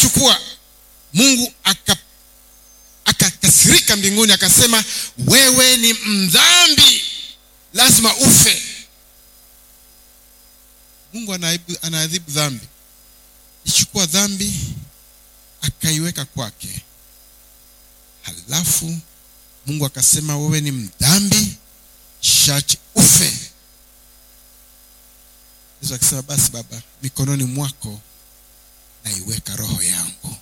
alipochukua mungu aka akakasirika mbinguni akasema wewe ni mdhambi lazima ufe mungu anaadhibu, anaadhibu dhambi ichukua dhambi akaiweka kwake halafu mungu akasema wewe ni mdhambi shachi ufe yesu akasema basi baba mikononi mwako naiweka roho yangu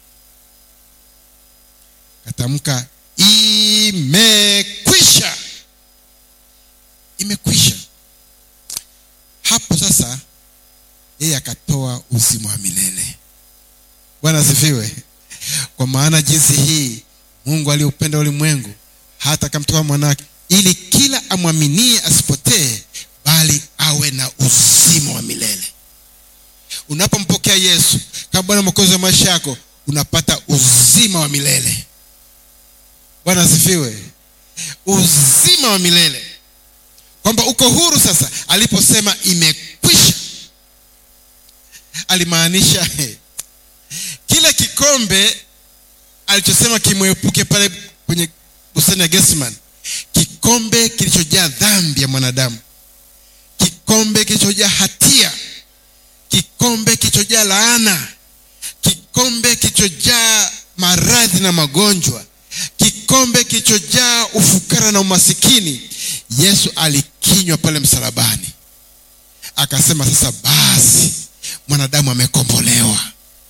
katamka imekwisha imekwisha hapo sasa yeye akatoa uzima wa milele bwana asifiwe kwa maana jinsi hii mungu aliupenda ulimwengu hata akamtoa mwanawake ili kila amwaminie asipotee bali awe na uzima wa milele unapompokea yesu kama bwana mwokozi wa maisha yako unapata uzima wa milele bwana asifiwe uzima wa milele kwamba uko huru sasa aliposema imekwisha alimaanisha kile kikombe alichosema kimwepuke pale kwenye bustani ya gesman kikombe kilichojaa dhambi ya mwanadamu kikombe kilichojaa hatia kikombe kilichojaa laana kikombe kilichojaa maradhi na magonjwa kikombe kilichojaa ufukara na umasikini yesu alikinywa pale msalabani akasema sasa basi mwanadamu amekombolewa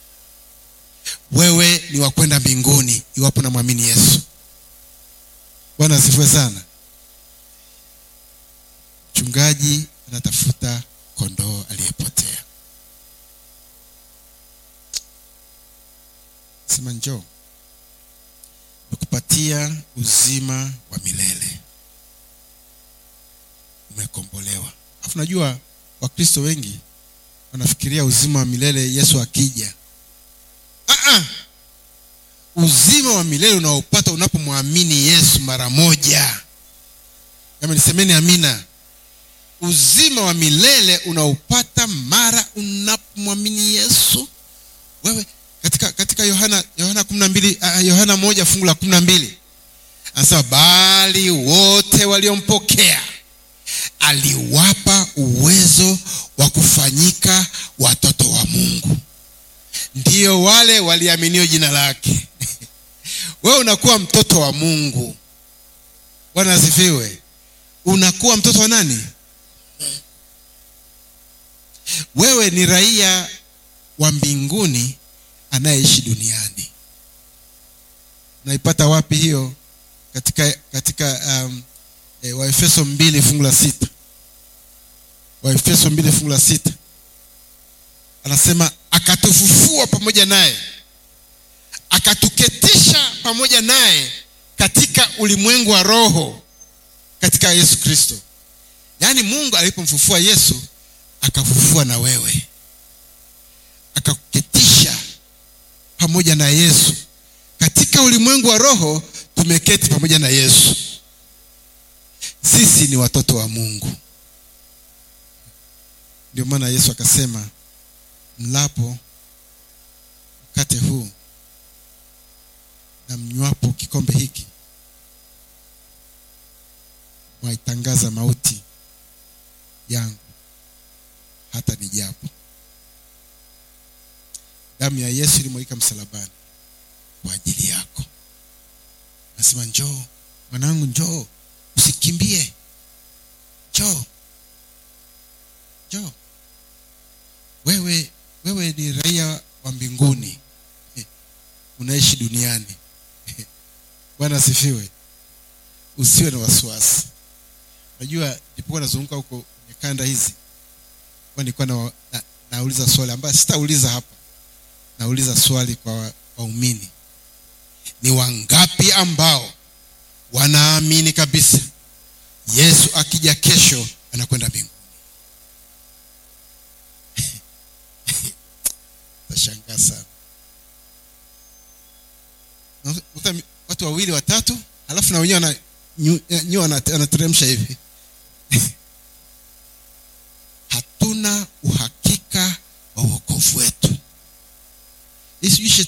wewe ni wa kwenda mbinguni iwapo namwamini yesu bwana asifiwe sana mchungaji anatafuta kondoo aliyepotea sema njoo mekupatia uzima wa milele umekombolewa alafu najua wakristo wengi wanafikiria uzima wa milele yesu akija Ah-ah. uzima wa milele unaopata unapomwamini yesu mara moja kama nisemeni amina uzima wa milele unaopata mara unapomwamini yesu wewe katika katika yohana yohana kumi na mbili uh, yohana moja fungu la kumi na mbili anasema bali wote waliompokea aliwapa uwezo wa kufanyika watoto wa mungu ndiyo wale waliaminio jina lake wewe unakuwa mtoto wa mungu bwana asifiwe unakuwa mtoto wa nani wewe ni raia wa mbinguni anayeishi duniani unaipata wapi hiyo katika katika um, e, waefeso mbili fungu la sita waefeso mbili fungu la sita anasema akatufufua pamoja naye akatuketisha pamoja naye katika ulimwengu wa roho katika yesu kristo yaani mungu alipomfufua yesu akafufua na wewe akakuketisha pamoja na yesu katika ulimwengu wa roho tumeketi pamoja na yesu sisi ni watoto wa mungu ndio maana yesu akasema mlapo mkate huu na mnywapo kikombe hiki mwaitangaza mauti yangu hata nijapo damu ya yesu ilimwagika msalabani kwa ajili yako nasema njoo mwanangu njoo usikimbie njoo njoo wewe wewe ni raia wa mbinguni unaishi duniani bwana asifiwe usiwe na wasiwasi unajua nilipokuwa nazunguka huko kwenye kanda hizi kwa nilikuwa na, na, nauliza swali ambayo sitauliza hapa nauliza swali kwa waumini ni wangapi ambao wanaamini kabisa yesu akija kesho anakwenda mbinguni tashangaa sana Unakuta watu wawili watatu halafu na wenyewe nyua anateremsha hivi hatuna uhakika wa uokovu wetu